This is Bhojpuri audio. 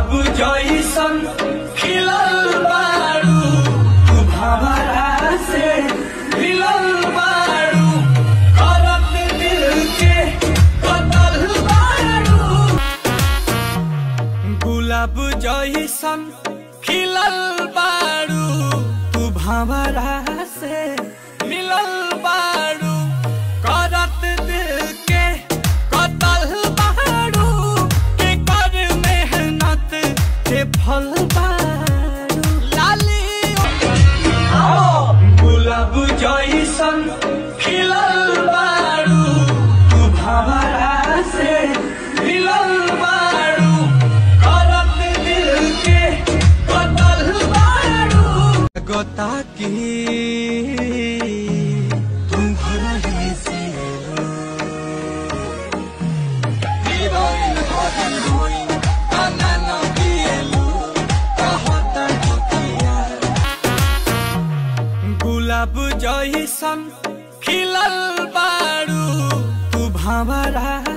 गुलाब जैसन खिलल बारू तू भंवरा से मिलल बारू करत दिल के कतल बारू गुलाब जैसन खिलल बारू तू भंवरा से मिलल बारू करत दिल के कतल बारू के कर मेहनत के फल बारू लाली गुलाब जैसन खिलल बारू तू भंवरा से मिलल बारू करत दिल के कतल बारू गोता की तुम घर ही से गुलाब जैसन खिलल बारू तू भंवरा